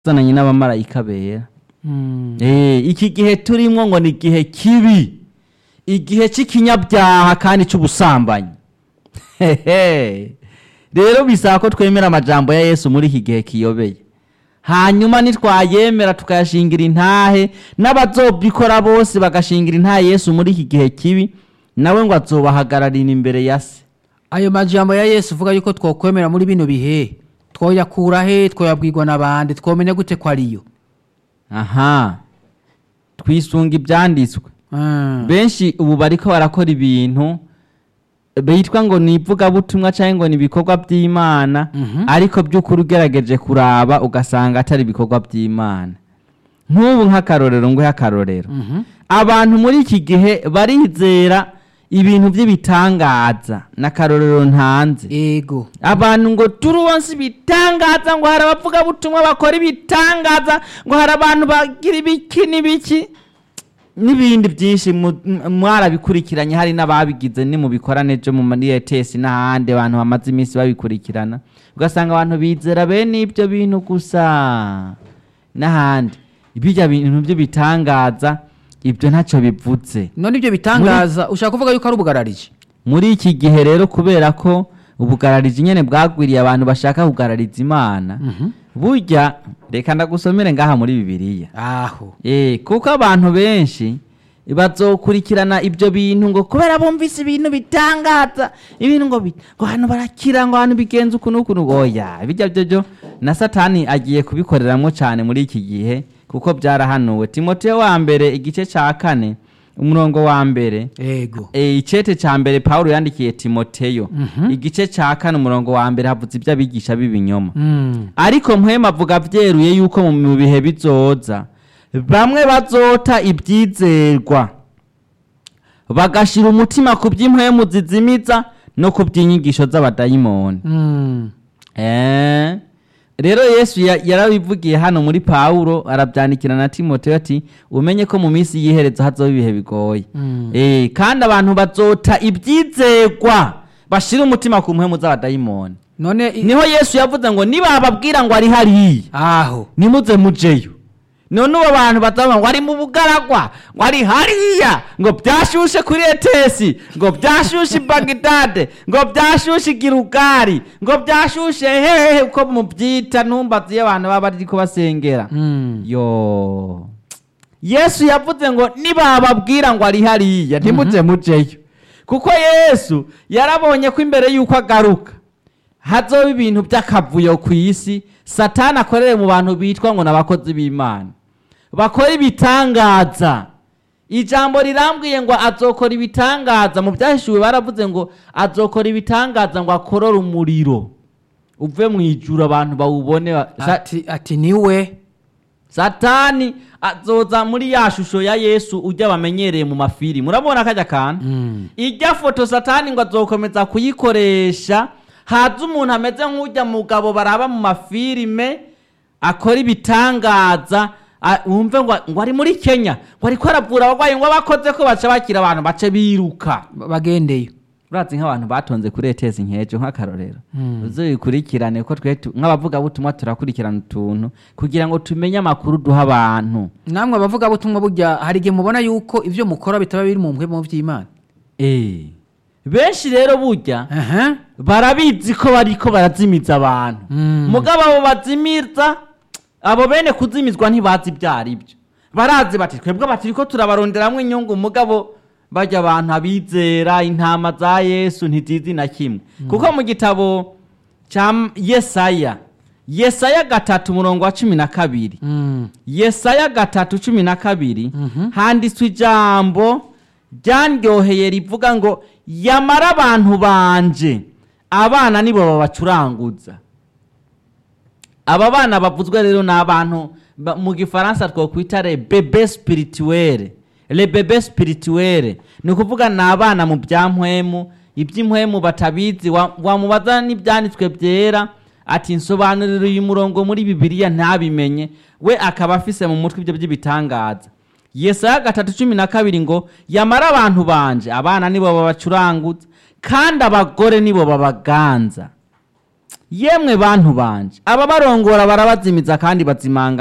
zananye n'abamarayika bera Mm. Eh, iki gihe turimwo ngo ni igihe kibi igihe cy'ikinyabyaha kandi cy'ubusambanyi Hehe. rero bisaba ko twemera amajambo ya yesu muri iki gihe kiyobeye hanyuma nitwayemera tukayashingira intahe n'abazobikora bose bagashingira intahe yesu muri iki gihe kibi nawe ngo azobahagararira imbere ya se ayo majambo ya yesu uvuga yuko twokwemera muri bino bihe twoyakura he twoyabwirwa n'abandi twomenya gute ko ariyo aha twisunga ibyanditswe Mm. benshi ubu bariko barakora ibintu bitwa ngo ni ivugabutumwa cyangwa ngo ni ibikorwa by'imana Mhm. ariko by'ukuri ugerageje kuraba ugasanga atari ibikorwa by'imana nk'ubu nk'akarorero nguhe akarorero Mhm. abantu muri iki gihe barizera ibintu by'ibitangaza n'akarorero ntanze ego abantu ngo turuwonse ibitangaza ngo hari abavugabutumwa bakora ibitangaza ngo hari abantu bagira ibiki n'ibiki n'ibindi byinshi mu- m- mwarabikurikiranye hari n'ababigize ni mu bikorane byo mu muri etesi n'ahandi abantu bamaze iminsi babikurikirana ugasanga abantu bizera bene ibyo bintu gusa n'ahandi bijya bintu by'ibitangaza ibyo ntacyo bivuze none ibyo bitangaza ushaka kuvuga yuko ari ubugararije muri iki gihe rero kubera ko ubugararizi nyine bwagwiriye abantu bashaka kugarariza imana burya reka ndagusomere ngaha muri bibiliya aho Eh, kuko abantu benshi bazokurikirana ibyo bintu ngo kubera bumvise ibintu bitangaza ibintu ngo bi- ngo hano barakira ngo hano bigenza uku n'uku n'uku. oya bijya byo byo na satani agiye kubikoreramwo cyane muri iki gihe kuko byarahanuwe timoteyo wa mbere igice cya kane umurongo wa mbere ego e, icete ca mbere pawulo yandikiye timoteyo Mhm. igice ca kane umurongo wa mbere havuze iby'abigisha b'ibinyoma Mm. ariko mpwema avuga byeruye yuko mu- mu bihe bizoza bamwe bazota ibyizerwa bagashira umutima ku by'impwemu zizimiza no ku by'inyigisho z'abadayimoni Mm. Eh, rero yesu ya- yarabivugiye hano muri pawulo arabyandikira na timoteyo ati umenye ko mu minsi y'iherezo hazoba ibihe bigoye Mm. Eh, kandi abantu bazota ibyizerwa bashira umutima ku mpwemu z'abadayimoni none i- niho yesu yavuze ngo nibababwira ngo ari hariya aho nimuze mujeyo none ubo bantu batavuga ngo ari mu bugaragwa ngo ari hariya ngo byashushe kuri etesi ngo byashushe i bagidade ngo byashushe i girugari ngo byashushe hehe uko mubyita ntumbazi iyo abantu baba bari kubasengera Mm. yo yesu yavuze ngo nibababwira ngo ari hariya ntimuze mujeyo kuko yesu yarabonye ko imbere y'uko agaruka hazoba ibintu by'akavuyo ku isi satani akorere mu bantu bitwa ngo ni abakozi b'imana bakora ibitangaza ijambo rirambwiye ngo azokora ibitangaza mu byahishuwe baravuze ngo azokora ibitangaza ngo akorore umuriro uve mu ijuru abantu bawubone ba- Sa- ati ati niwe satani azoza muri ya shusho ya yesu ujya bamenyereye mu mafilimi urabona kajya kantu Mm. ijya foto satani ngo azokomeza kuyikoresha haza umuntu ameze nk'ujya mugabo baraba mu mafilime akora ibitangaza a- wumve ngo ngo ari muri kenya ngo ariko aravura abarwayi ngo abakoze ko baca bakira abantu bace biruka Ba- bagendeyo urazi nk'abantu batonze kuri etesi nkejo nk'akarorero Mm. uzibikurikirane ko twe tu- nk'abavugabutumwa turakurikirana utuntu kugira ngo tumenye amakuru duha abantu namwe abavugabutumwa burya hari igihe mubona yuko ibyo mukora bitaba biri mu mpwemu by'imana Eh, benshi rero burya aha barabizi ko bariko barazimiza abantu Mm. mugabo abo bazimiza abo bene kuzimizwa ntibazi ibyo ari byo barazi bati twebwe bati ko turabaronderamwo inyungu mugabo bajya abantu abizera intama za yesu ntizizi na kimwe kuko mu gitabo cya yesaya yesaya gatatu umurongo wa cumi na kabiri Mm. yesaya gatatu cumi na kabiri Mhm. handitswe ijambo ryanryoheye rivuga ngo yamara abantu banje abana nibo babacuranguza aba bana bavuzwe rero ni abantu ba- mu gifaransa twakwita le bebe spirituelle le bebe spirituelle ni ukuvuga ni abana mu byampwemu iby'impwemu batabizi wa- wamubaza n'ibyanditswe byera ati nsobanurira uyu murongo muri bibiliya ntabimenye we akaba afise mu mutwe ibyo by'ibitangaza yesaya gatatu cumi na kabiri ngo yamara abantu banje abana nibo babacuranguza kandi abagore nibo babaganza yemwe bantu banje ababarongora barabazimiza kandi bazimanga